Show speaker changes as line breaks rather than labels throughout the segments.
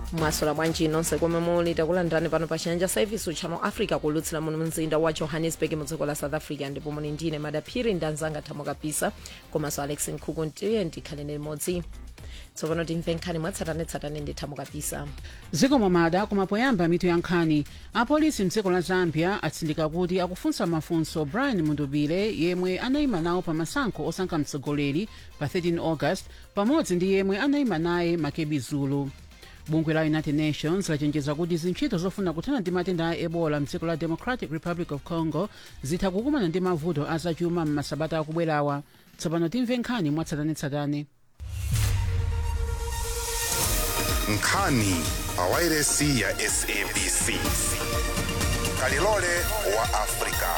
mwasola bwanji nonse komwe muli takulandirani pano pa chiyanja service channel africa kulutsira muno mzinda wa johannesburg mu dziko la south africa ndipo muli ndine madaphiri ndi anzanga thamo kapisa komanso alex nkhuku ndiye ndikhalene limodzi tsopano timve nkhani mwatsatanetsatane ndi thamo kapisa
dziko momada kumapoyamba mitu ya nkhani apolisi mdziko la zambia atsindika kuti akufunsa mafunso brian mundubile yemwe anayima nawo pa masankho osankha mtsogoleri pa 13 august pamodzi ndi yemwe anayima naye makebi zulu bungwe la united nations lachenjeza kuti zintchito zofuna kuthana ndi matenda a ebola mdziko la democratic republic of congo zitha kukumana ndi mavuto azachuma m'masabata akubwerawa tsopano timve nkhani mwatsatanetsatane
nkhani pa wairesi ya sabc kalilole wa afrika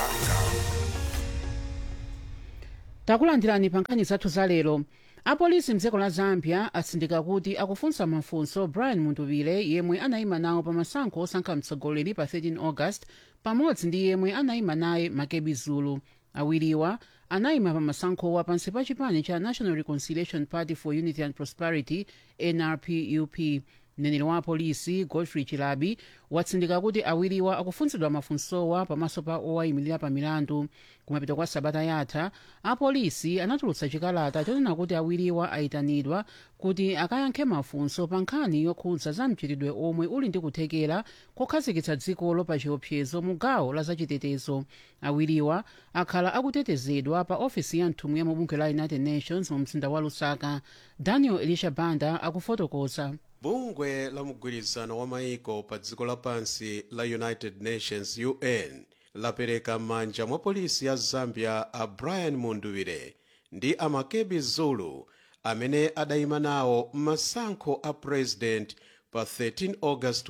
takulandirani pa nkhani zathu za lero apolisi mdziko la zambia atsindika kuti akufunsa mafunso brian mundubile yemwe anayima nawo pa masankho osankha mtsogoleri pa 13 august pamodzi ndi yemwe anayima naye makebi zulu awiriwa anayima pa masankhowa pansi pa chipani cha national reconciliation party for unity and prosperity nrpup mneneri wa apolisi godfrey chilabi watsindika kuti awiriwa akufunsidwa mafunsowa pamaso pa owayimirira pa milandu kumapita kwa sabata yatha apolisi anatulutsa chikalata chonena kuti awiriwa ayitanidwa kuti akayankhe mafunso pa nkhani yokhudza za mchitidwe omwe uli ndi kuthekera kokhazikitsa dzikolo pa chiopsezo mu gawo la zachitetezo awiriwa akhala akutetezedwa pa ofisi ya nthumwi ya mubungwe la united nations mu mzinda wa lusaka daniel elisha banda akufotokoza
bungwe la mgwirizano wa maiko pa dziko lapansi la united nations un lapereka m'manja mwa polisi ya zambia a brian mundubile ndi amakebi zulu amene adayima nawo m'masankho a president pa 13 august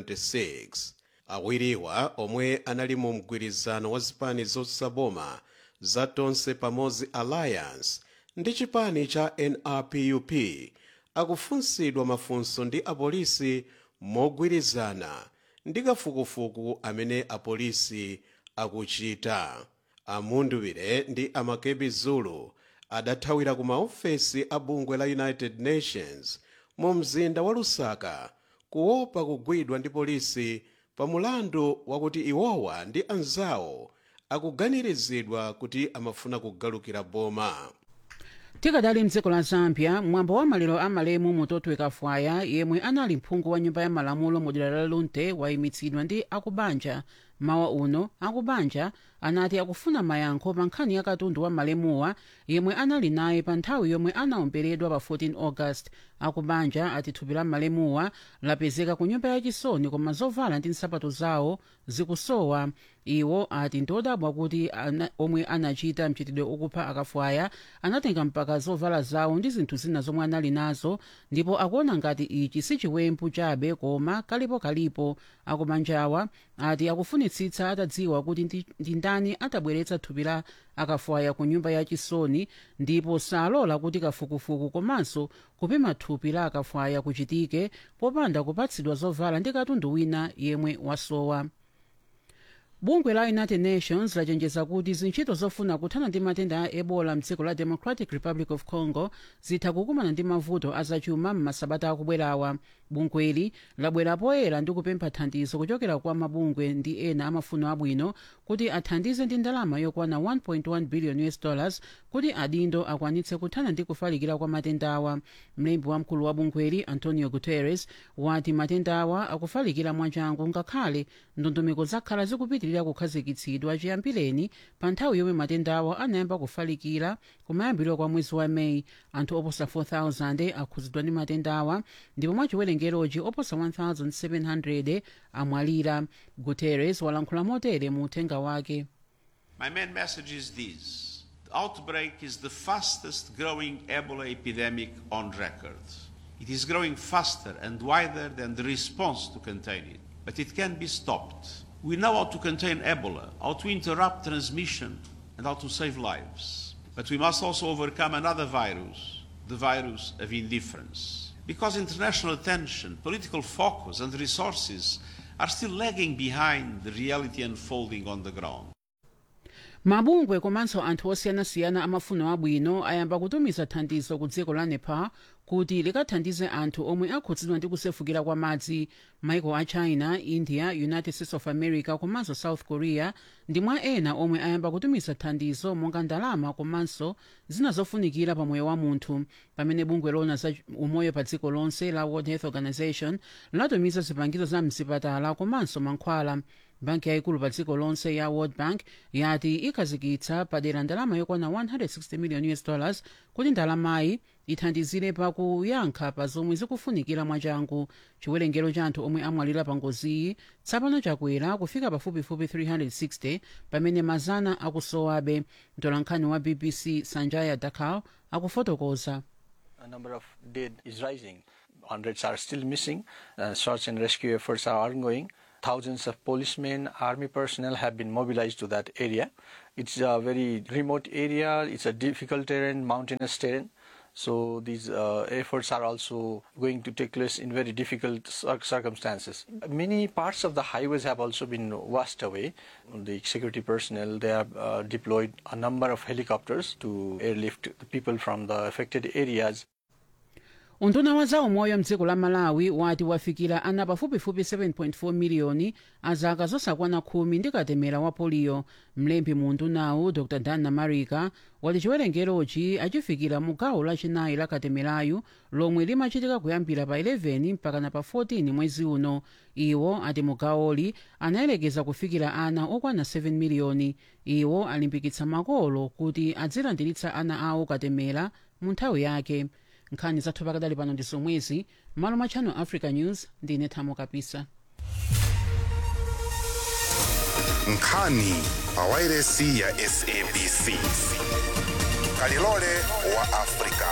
2026 awiriwa omwe anali mu mgwirizano wa zipani zosaboma za tonse pamodzi alliance ndi chipani cha nrpup akufunsidwa mafunso ndi apolisi mogwirizana ndi kafukufuku amene apolisi akuchita amundubile ndi amakebi zulu adathawira ku maofesi a bungwe la united nations mu mzinda wa lusaka kuopa kugwidwa ndi polisi pa mulandu wakuti iwowa ndi anzawo akuganirizidwa kuti amafuna kugalukira boma
tikadali mdziko la zambia mwambo wa maliro a malemu mutotwe kafwaya yemwe anali mphungu wa nyumba ya malamulo mu dera la lunte wayimitsidwa ndi akubanja mawa uno akubanja anati akufuna mayankho pa nkhani ya katundu wa malemuwa yemwe anali naye pa nthawi yomwe anaomberedwa pa 14 august akubanja ati thupi la malemuwa lapezeka ku nyumba yachisoni koma zovala ndi nsapato zawo zikusowa iwo ati ndodabwa kuti ana, omwe anachita mchitidwe okupha akafwaya anatenga mpaka zovala zawo ndi zinthu zina zomwe anali nazo ndipo akuona ngati ichi si chiwembu chabe koma kalipo kalipo akubanjawa ati akufunitsitsa atadziwa kuti ndi, ndi ndani atabweretsa thupi la akafwaya ku nyumba yachisoni ndipo salola kuti kafukufuku komanso kupima thupi la akafwaya kuchitike popanda kupatsidwa zovala ndi katundu wina yemwe wasowa bungwe la united nations lachenjeza kuti zintchito zofuna kuthana ndi matenda a ebola mdziko la democratic republic of congo zitha kukumana ndi mavuto azachuma m'masabata akubwerawa bungweli labwera poyera ndi kupempha thandizo kuchokera kwa mabungwe ndi ena amafuno abwino kuti athandize ndi ndalama yokwana 1.1 billion us dollars kuti adindo akwanitse kuthana ndi kufalikira kwa matendawa mlembi wamkulu wa bungweli antonio guterres wati matendawa akufalikira mwachangu ngakhale ndondomeko zakhala zikupitirira kukhazikitsidwa chiyambireni pa nthawi yomwe matendawa anayamba kufalikira kumayambiriro kwa mwezi wa meyi anthu oposa 4000 akhudzidwa ndi matendawa ndipo mwachiwerengerochi oposa 1700 amwalira guterres walankhula motere mu uthenga wake
My main message is this. The outbreak is the fastest growing Ebola epidemic on record. It is growing faster and wider than the response to contain it, but it can be stopped. We know how to contain Ebola, how to interrupt transmission, and how to save lives. But we must also overcome another virus, the virus of indifference. Because international attention, political focus, and resources are still lagging behind the reality unfolding on the ground.
mabungwe komanso anthu osiyanasiyana amafuno abwino ayamba kutumiza thandizo ku dziko la nepal kuti likathandize anthu omwe akhudzidwa ndi kusefukira kwa madzi maiko a china india united states of america komanso south korea ndi mwa ena omwe ayamba kutumiza thandizo monga ndalama komanso zina zofunikira pa moyo wa munthu pamene bungwe lona za umoyo pa dziko lonse la world health organization latumiza zipangizo za mzipatala komanso mankhwala banki yayikulu pa dziko lonse ya world bank yati ikhazikitsa padera ndalama yokwana 160 million us dollars kuti ndalamayi ithandizire pa kuyankha pa zomwe zikufunikira mwachangu chiwerengero cha anthu omwe amwalira pa ngoziyi tsapano chakwera kufika pafupifupi 360 pamene mazana akusowabe mtolankhani wa bbc sanjaya dakhal akufotokoza
A number of dead is rising. Hundreds are still missing. Uh, search and rescue efforts are ongoing. Thousands of policemen, army personnel have been mobilized to that area. It's a very remote area. It's a difficult terrain, mountainous terrain. So these uh, efforts are also going to take place in very difficult cir- circumstances. Many parts of the highways have also been washed away. The security personnel they have uh, deployed a number of helicopters to airlift the people from the affected areas.
unduna wa zaumoyo mdziko la malawi wati wafikira ana pafupifupi 7.4 miliyoni azaka zosakwana khumi ndi katemera wa poliyo mlembi mu undunawu dr dan namarika wati chiwerengerochi achifikira mu gawo lachinayi la katemerayu lomwe limachitika kuyambira pa 11 mpakana pa 14 mwezi uno iwo ati mu gawoli anayelekeza kufikira ana okwana 7 miliyoni iwo alimbikitsa makolo kuti adzilandiritsa ana awo katemera mu nthawi yake nkhani zathu pakadali pano ndi zomwezi malo mwa channel africa news ndine thamo kapisa
nkhani pa wairesi ya sabc kalilole wa afrika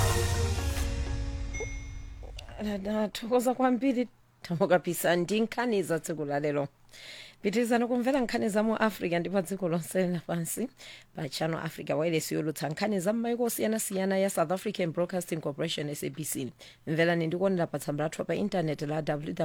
tathokoza kwambiri thamo kapisa ndi nkhani za tsiku la lero pitirizani kumvera nkhani za mu africa ndi pa dziko lonse lapansi pa channel africa wireless yolutsa nkhani za m'maiko osiyanasiyana ya south african broadcasting corporation sabc mverani ndikuonera pa tsamba lathu pa intaneti la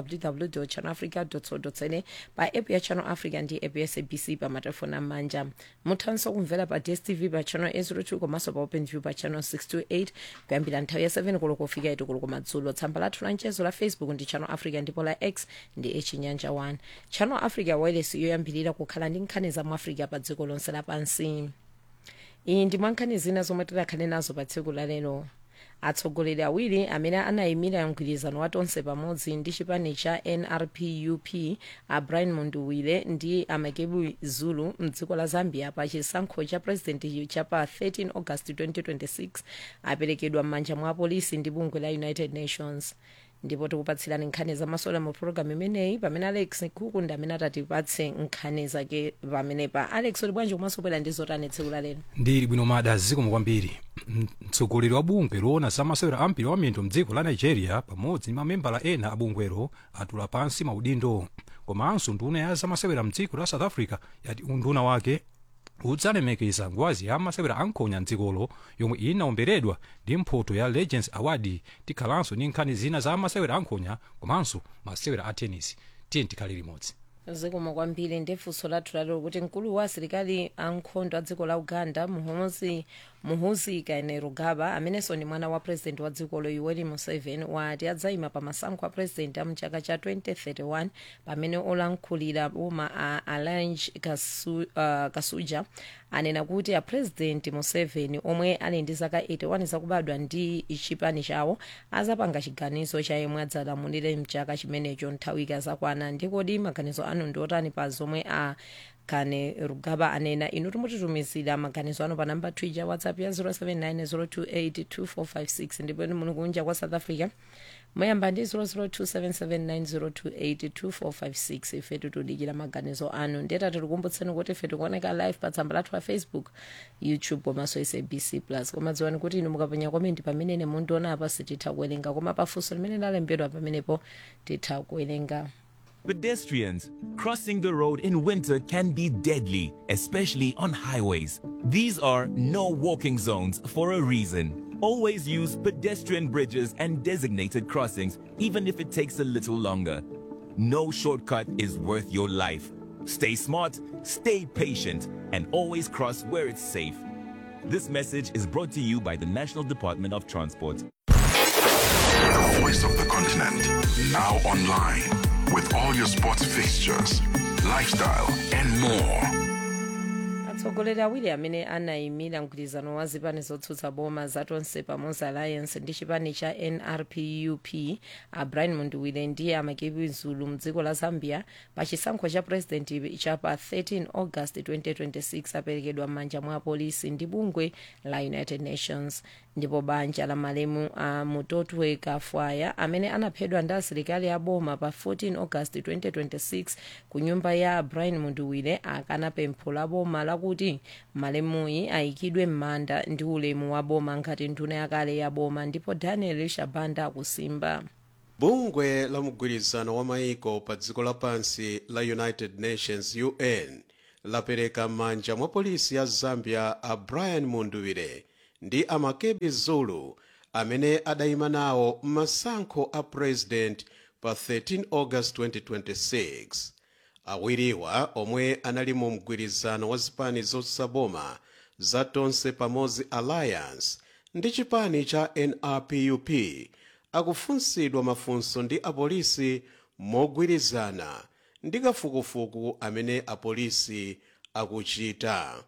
www channel africa co za pa app ya channel africa ndi app ya sabc pa matelefoni amanja muthanso kumvera pa dstv pa channel 802 komanso pa open view pa channel 628 kuyambira nthawi ya 7 koloko kufika 8 koloko madzulo tsamba lathu la mchezo la facebook ndi channel africa ndipo la x ndi chinyanja 1 channel africa wireless yoyambirira kukhala ndi nkhani za mu africa pa dziko lonse lapansi iyi ndi mwankhani zina zomwe tidakhale nazo pa tsiku la lero atsogoleri awiri amene anayimira mgwirizano wa tonse pamodzi ndi chipani cha nrpup a brian munduwire ndi amakebu zulu mdziko la zambia pa chisankho cha president cha pa 13 august 2026 aperekedwa m'manja mwa apolisi ndi bungwe la united nations ndipo tikupatsirani nkhani zamasola mu programu imeneyi pamene alex nkhuku ndi amene atatipatse nkhani zake pamenepa alex uli bwanji komanso bwera ndi zotani tsiku la lero
ndili bwino mada zikomo kwambiri mtsogoleri wa bungwe loona zamasewera ampira wa miyendo mdziko la nigeria pamodzi ndi mamembala ena a bungwelo atula pansi maudindo komanso nduna ya zamasewera mdziko la south africa yati unduna wake udzalemekeza ngwazi ya masewera ankhonya mdzikolo yomwe inaomberedwa ndi mphoto ya legends award tikhalanso ndi nkhani zina za masewera ankhonya komanso masewera a tennis tiye tikhale limodzi
zikomo kwambiri ndi funso lathu lalero kuti mkulu wa asilikali ankhondo a dziko la uganda muhozi muhuzi kainerugaba amenenso ndi mwana wa president wa dzikolo yoweri museveni wati adzayima pa masankho a president a mchaka cha 2031 pamene olankhulira boma a alange Kasu, uh, kasuja anena kuti a president museveni omwe ali ndi zaka 81 zakubadwa ndi chipani chawo azapanga chiganizo cha yemwe adzalamulire mchaka chimenecho nthawi ikazakwana ndikodi maganizo anu ndiotani pa zomwe a kainerugaba anena inu timutitumizira maganizo anu pa namba twitter whatsapp ya 079 ndipo inu muli kunja kwa south africa moyamba ndi 0027790282456 ife tikudikira maganizo anu ndeta tikukumbutseni kuti ife tikuoneka live pa tsamba lathu la facebook youtube komanso sabc plus koma dziwani kuti inu mukapenya komenti pamene mundiona apa sititha kuwerenga koma pafunso limene lalembedwa pamenepo titha kuwerenga
Pedestrians crossing the road in winter can be deadly, especially on highways. These are no walking zones for a reason. Always use pedestrian bridges and designated crossings, even if it takes a little longer. No shortcut is worth your life. Stay smart, stay patient, and always cross where it's safe. This message is brought to you by the National Department of Transport.
The voice of the continent. Now online. With all your sports fixtures, lifestyle, and more.
atsogoleri awiri amene anayimira mgwirizano wa zipani zotsutsa boma zatonse pamodzi alliance ndi chipani cha nrpup a brian munduwire ndi amakebi zulu mdziko la zambia pa chisankho cha president cha pa 13 august 2026 aperekedwa m'manja mwa apolisi ndi bungwe la united nations ndipo banja la malemu a mutotwe kafwaya amene anaphedwa ndi asilikali a boma pa 14 august 2026 ku nyumba ya brian munduwire akana pempho la boma lakuti malemuyi ayikidwe m'manda ndi ulemu wa boma ngati nduna yakale ya boma ndipo daniel shabanda akusimba
bungwe la mgwirizano wa maiko pa dziko lapansi la united nations un lapereka m'manja mwa polisi ya zambia a brian munduwire ndi amakebi zulu amene adayima nawo m'masankho a president pa 13 august 2026 awiriwa omwe anali mu mgwirizano wa zipani zotsaboma za tonse pamodzi alliance ndi chipani cha nrpup akufunsidwa mafunso ndi apolisi mogwirizana ndi kafukufuku amene apolisi akuchita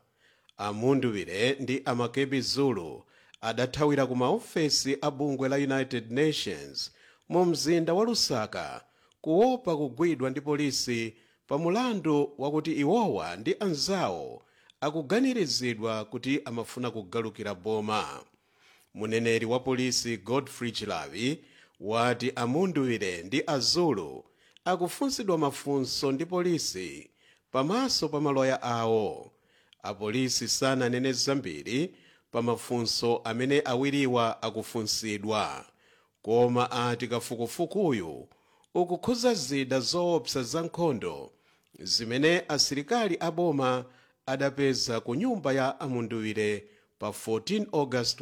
amunduwire ndi amakebi zulu adathawira ku maofesi a bungwe la united nations mu mzinda wa lusaka kuopa kugwidwa ndi polisi pa mulandu wakuti iwowa ndi anzawo akuganirizidwa kuti amafuna kugalukira boma muneneri wa polisi godfrey chilavi wati amunduwire ndi azulu akufunsidwa mafunso ndi polisi pamaso pa maloya awo apolisi sananene zambiri pa mafunso amene awiriwa akufunsidwa koma ati kafukufukuyu ukukhuza zida zoopsa za nkhondo zimene asilikali aboma adapeza ku nyumba ya amunduwire pa 14 august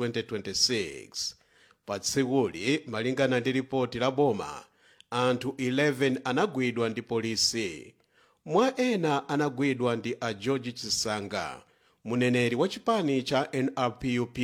2026 pa tsikuli malingana ndi ripoti la boma anthu 11 anagwidwa ndi polisi mwa ena anagwidwa ndi a george chisanga muneneri wa chipani cha nrpup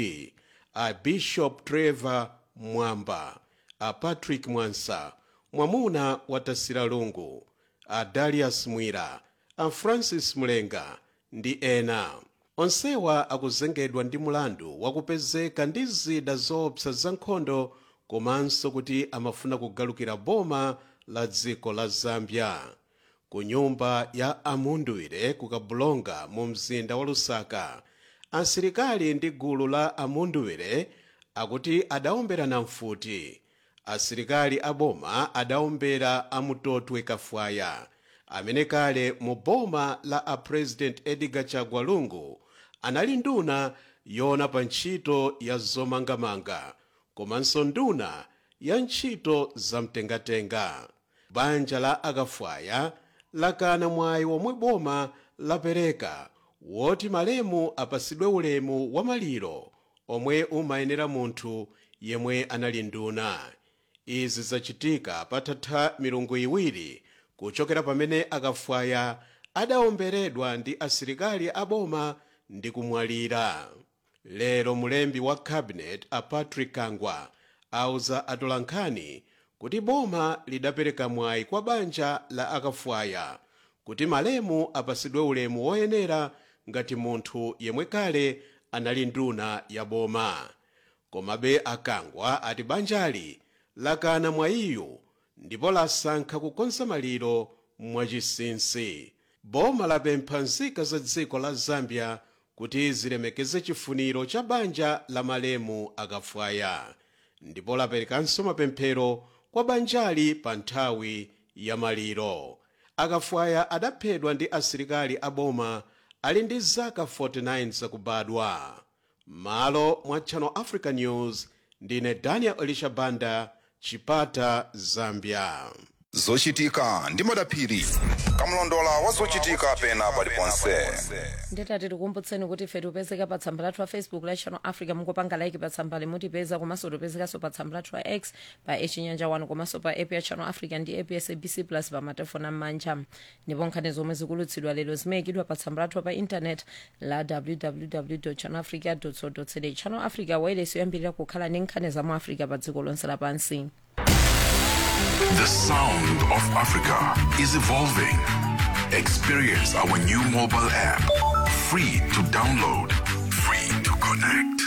a bishop trevor mwamba a patrick mwansa mwamuna wa tasira lungu a darius mwira a francis mulenga ndi ena onsewa akuzengedwa ndi mulandu wakupezeka ndi zida zoopsa za nkhondo komanso kuti amafuna kugalukira boma la dziko la zambia ku nyumba ya amunduwire ku kabulonga mu mzinda wa lusaka asilikali ndi gulu la amunduwire akuti adaomberana mfuti asilikali aboma adaombera amutotwe kafwaya amene kale mu boma la a president edgar chagwa lungu anali nduna yona pa ntchito ya zomangamanga komanso nduna ya ntchito zamtengatenga banja la akafwaya lakana mwayi womwe boma lapereka woti malemu apasidwe ulemu wa maliro omwe umayenera munthu yemwe anali nduna izi zachitika patatha milungu iwiri kuchokera pamene akafwaya adaomberedwa ndi asilikali aboma ndi kumwalira lero mulembi wa cabinet a patrick kangwa auza atolankhani kuti boma lidapereka mwayi kwa banja la akafwaya kuti malemu apasidwe ulemu woyenera ngati munthu yemwe kale anali nduna ya boma komabe akangwa ati banjali lakana mwayiyu ndipo lasankha kukonza maliro mwachinsinsi boma lapempha nzika za dziko la zambia kuti zilemekeze chifuniro cha banja la malemu akafwaya ndipo laperekanso mapemphero kwa banjali pa nthawi ya maliro akafwaya adaphedwa ndi asilikali aboma ali ndi zaka 49 zakubadwa malo mwa channel africa news ndine daniel elisha banda chipata zambia
zochitika ndi madaphiri kamlondola wa zochitika pena paliponse
nditati tikumbutseni kuti ife tipezeka pa tsamba lathu la facebook la channel africa mungopanga like pa tsamba limutipeza komanso tipezekanso pa tsamba lathu la x pa echinyanja 1 komanso pa app ya channel africa ndi app ya sabc plus pa matelefoni am'manja ndipo nkhani zomwe zikulutsidwa lero zimayikidwa pa tsamba lathu pa intanet la www channel africa co za channel africa wailesi yoyambirira kukhala ndi nkhani za mu africa pa dziko lonse lapansi
The sound of Africa is evolving. Experience our new mobile app. Free to download, free to connect.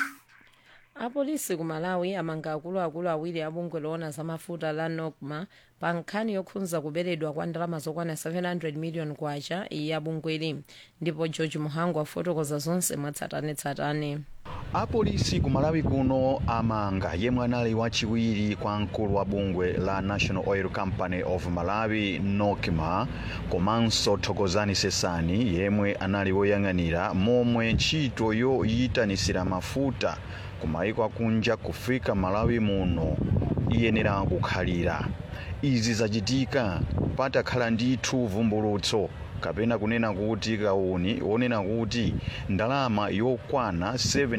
apolisi ku malawi amanga akuluakulu awiri abungwe loona za mafuta la nocma pa nkhani yokhudza kuberedwa kwa ndalama zokwana 700 million kwacha ya bungweli ndipo george muhangu afotokoza zonse mwatsatanetsatane
apolisi ku malawi kuno amanga yemwe anali wachiwiri kwa mkulu wa bungwe la national oil company of malawi nocma komanso thokozani sesani yemwe anali woyang'anira momwe ntchito yoyitanisira mafuta ku mayiko akunja kufika malawi muno iyenera kukhalira izi zachitika patakhala ndithu vumbulutso kapena kunena kuti kauni wonena kuti ndalama yokwana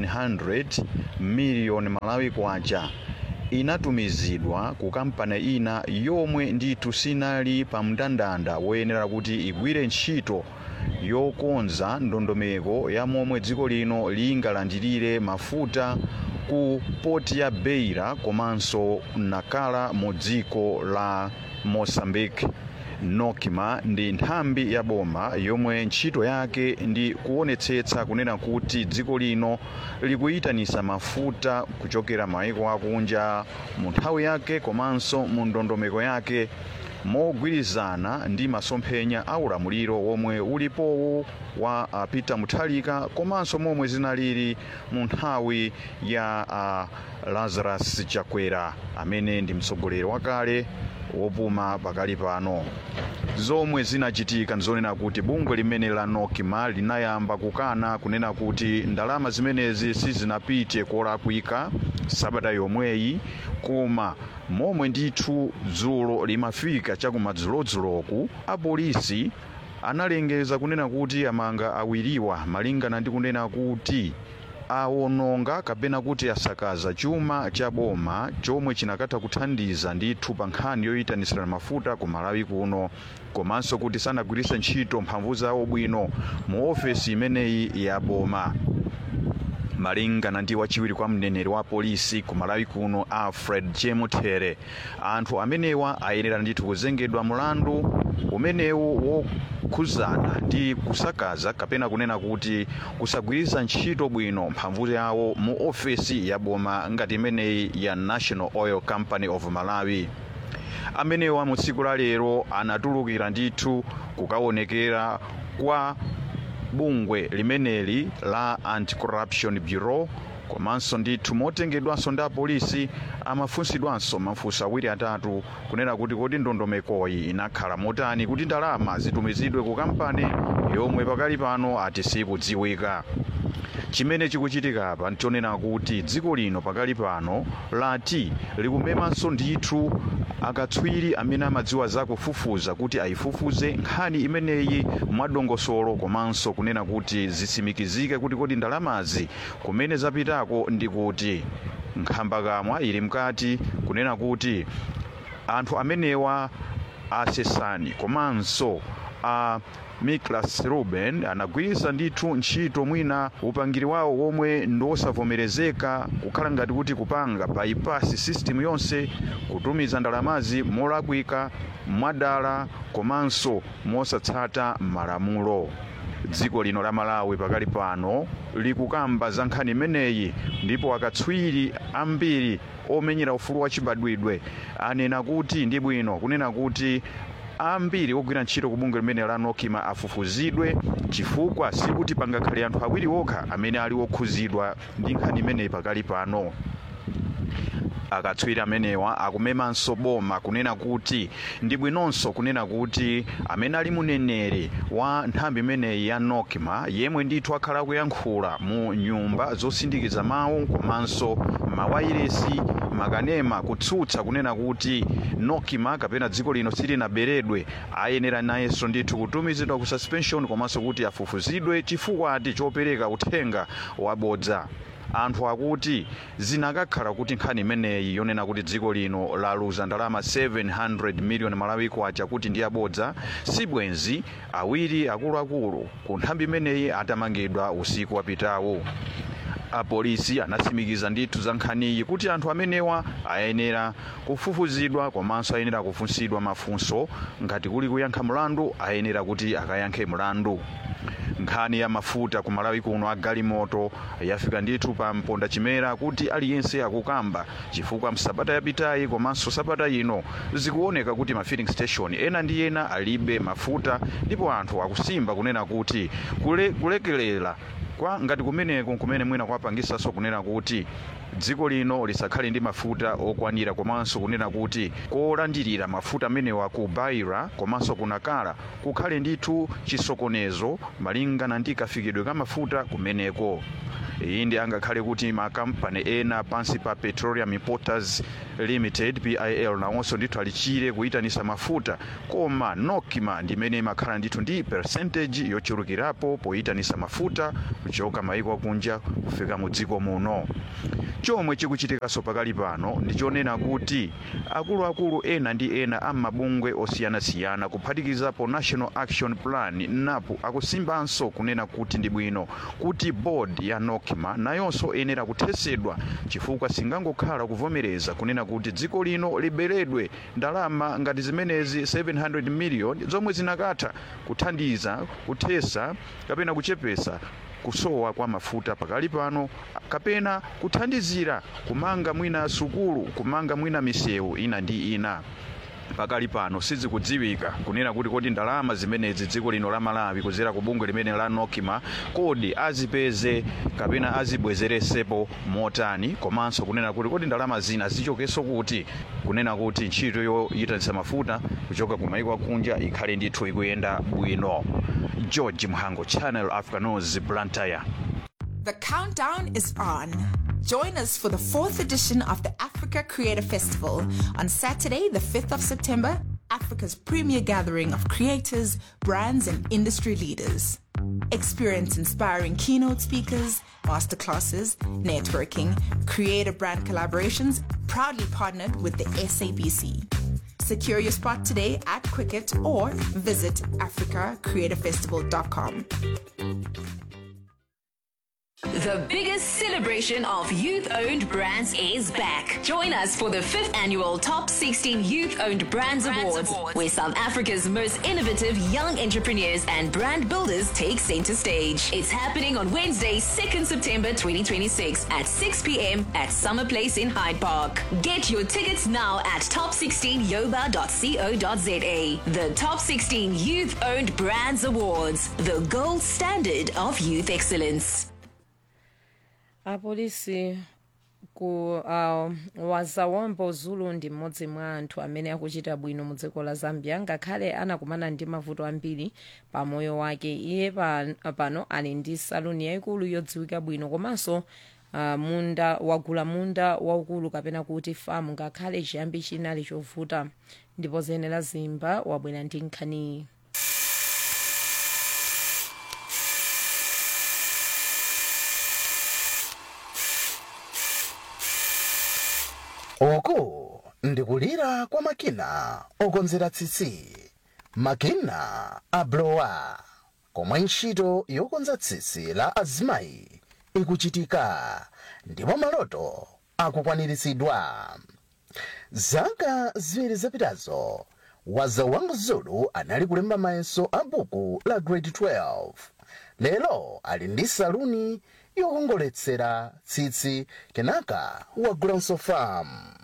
700 miliyoni malawi kwacha inatumizidwa ku kampani ina yomwe ndithu sinali pa mndandanda woyenera kuti igwire ntchito yokonza ndondomeko ya momwe dziko lino lingalandirire mafuta ku poti ya beira komanso nakala mu dziko la mozambique nocma ndi nthambi ya boma yomwe ntchito yake ndi kuonetsetsa kunena kuti dziko lino likuyitanisa mafuta kuchokera mayiko akunja mu nthawi yake komanso mu ndondomeko yake mogwirizana ndi masomphenya a ulamuliro womwe ulipowo wa uh, peter mutharika komanso momwe zinalili mu nthawi ya uh, lazarus chakwera amene ndi mtsogoleri wakale wopuma pakali pano zomwe zinachitika ndizonena kuti bungwe limene la nocma linayamba kukana kunena kuti ndalama zimenezi sizinapite kolakwika sabata yomweyi koma momwe ndithu dzulo limafika chakumadzulodzuloku apolisi analengeza kunena kuti amanga awiriwa malingana ndi kunena kuti awononga kapena kuti asakaza chuma cha boma chomwe chinakatha kuthandiza ndithu pa nkhani yoyitanisira mafuta ku malawi kuno komanso kuti sanagwiritse ntchito mphamvu zawo bwino mu ofesi imeneyi ya boma malingana ndi wachiwiri kwa mneneri wa polisi ku malawi kuno alfred chemutere anthu amenewa ayenera ndithu kuzengedwa mlandu umenewu wokhuzana ndi kusakaza kapena kunena kuti kusagwiritsa ntchito bwino mphamvu yawo mu ofesi ya boma ngati imeneyi ya national oil company of malawi amenewa mu tsiku la lero anatulukira ndithu kukaonekera kwa bungwe limeneli la anti-corruption bureau komanso ndithu motengedwanso ndi apolisi amafunsidwanso mafunso awiri atatu kunena kuti kodi ndondomekoyi inakhala motani kuti ndalama zitumizidwe ku kampani yomwe pakali pano ati sikudziwika chimene chikuchitika apa nchonena kuti dziko lino pakali pano lati likumemanso ndithu akatswiri amene amadziwa zakufufuza kuti ayifufuze nkhani imeneyi mwadongosolo komanso kunena kuti zitsimikizike kuti kodi ndalamazi kumene zapitako ndi kuti nkhambakamwa ili mkati kunena kuti anthu amenewa asesani komanso a miklas ruben anagwiritsa ndithu ntchito mwina upangiri wawo womwe ndiwosavomerezeka kukhala ngati kuti kupanga bypass system yonse kutumiza ndalamazi molakwika mwadala komanso mosatsata malamulo dziko lino la malawi pakali pano likukamba za nkhani imeneyi ndipo akatswiri ambiri omenyera ufulu wachibadwidwe anena kuti ndi bwino kunena kuti ambiri ogwira ntchito ku bungwe limene la nocma afufuzidwe chifukwa sikuti pangakhale anthu awiri okha amene ali okhuzidwa ndi nkhani imeneyi pakali pano akatswiri amenewa akumemanso boma kunena kuti ndi bwinonso kunena kuti amene ali muneneri wa nthambi imeneyi ya nokma yemwe ndithu akhala akuyankhula mu nyumba zosindikiza mawu komanso mawayiresi makanema kutsutsa kunena kuti nokima kapena dziko lino silinaberedwe ayenera nayenso ndithu kutumizidwa ku suspension komanso kuti afufuzidwe chifukwa ati chopereka uthenga wabodza anthu akuti zinakakhala kuti nkhani imeneyi yonena kuti dziko lino laluza ndalama 700 miliyoni malawi kwacha kuti ndi abodza sibwenzi awiri akuluakulu ku nthambi imeneyi atamangidwa usiku wapitawo apolisi anatsimikiza ndithu za nkhaniyi kuti anthu amenewa ayenera kufufuzidwa komanso ayenera kufunsidwa mafunso ngati kuli kuyankha mlandu ayenera kuti akayankhe mlandu nkhani ya mafuta ku malawi kuno a galimoto yafika ndithu pa mponda chimera kuti aliyense akukamba chifukwa msabata yapitayi komanso sabata ino zikuoneka kuti ma filling station ena ndi ena alibe mafuta ndipo anthu akusimba kunena kuti kule, kulekelera kwa ngati kumeneko kumene mwina kwapangisanso kunena kuti dziko lino lisakhale ndi mafuta okwanira komanso kunena kuti kolandirira mafuta amenewa ku baira komanso kunakala kukhale ndithu chisokonezo malingana ndi kafikidwe ka mafuta kumeneko iyi ndi angakhale kuti makampani ena pansi pa petroleum importers limited pil nawonso ndithu alichire kuyitanisa mafuta koma nokima ndimene imakhala ndithu ndi percentage yochulukirapo poyitanisa mafuta kuchoka maiko akunja kufika mu dziko muno chomwe chikuchitikanso pakali pano ndichonena kuti akuluakulu ena ndi ena amabungwe osiyanasiyana kuphatikizapo national action plan napo akusimbanso kunena kuti ndi bwino kuti board ya nokima nayonso yenera kuthesedwa chifukwa singangokhala kuvomereza kunena kuti dziko lino liberedwe ndalama ngati zimenezi 700 million zomwe zinakatha kuthandiza kuthesa kapena kuchepesa kusowa kwa mafuta pakali pano kapena kuthandizira kumanga mwina sukulu kumanga mwina misewu ina ndi ina pakali pano sizikudziwika kunena kuti kodi ndalama zimenezi dziko lino la malawi kudzera ku bungwe limene la nokima kodi azipeze kapena azibwezeresepo motani komanso kunena kuti kodi ndalama zina zichokenso kuti kunena kuti ntchito yoyitanisa mafuta kuchoka ku maiko akunja ikhale ndithu ikuyenda bwino george mhango channel africa news blantyre
The countdown is on. Join us for the fourth edition of the Africa Creator Festival on Saturday, the 5th of September, Africa's premier gathering of creators, brands, and industry leaders. Experience inspiring keynote speakers, masterclasses, networking, creator brand collaborations, proudly partnered with the SABC. Secure your spot today at Quicket or visit africacreatorfestival.com.
The biggest celebration of youth owned brands is back. Join us for the fifth annual Top 16 Youth Owned Brands, Awards, where South Africa's most innovative young entrepreneurs and brand builders take center stage. It's happening on Wednesday, 2nd September 2026 at 6 p.m. at Summer Place in Hyde Park. Get your tickets now at top16yoba.co.za. The Top 16 Youth Owned Brands Awards, the gold standard of youth excellence.
apolisi ku uh, wazawombo zulu ndi mmodzi mwa anthu amene akuchita bwino mu dziko la zambia ngakhale anakumana ndi mavuto ambiri pa moyo wake iye pan, pano ali ndi saluni yayikulu yodziwika bwino komanso uh, munda wagula munda waukulu kapena kuti famu ngakhale chiyambi chinali chovuta ndipo zenera zimba wabwera ndi nkhaniyi
uku ndikulira kwa makina okonzera tsitsi makina a blower komwe ntchito yokonza tsitsi la azimayi ikuchitika ndipo maloto akukwaniritsidwa zaka ziwiri zapitazo wazawangu zulu anali kulemba mayeso a buku la grade 12 lero ali ndi saluni yokongoletsera tsitsi kenaka wagulanso famu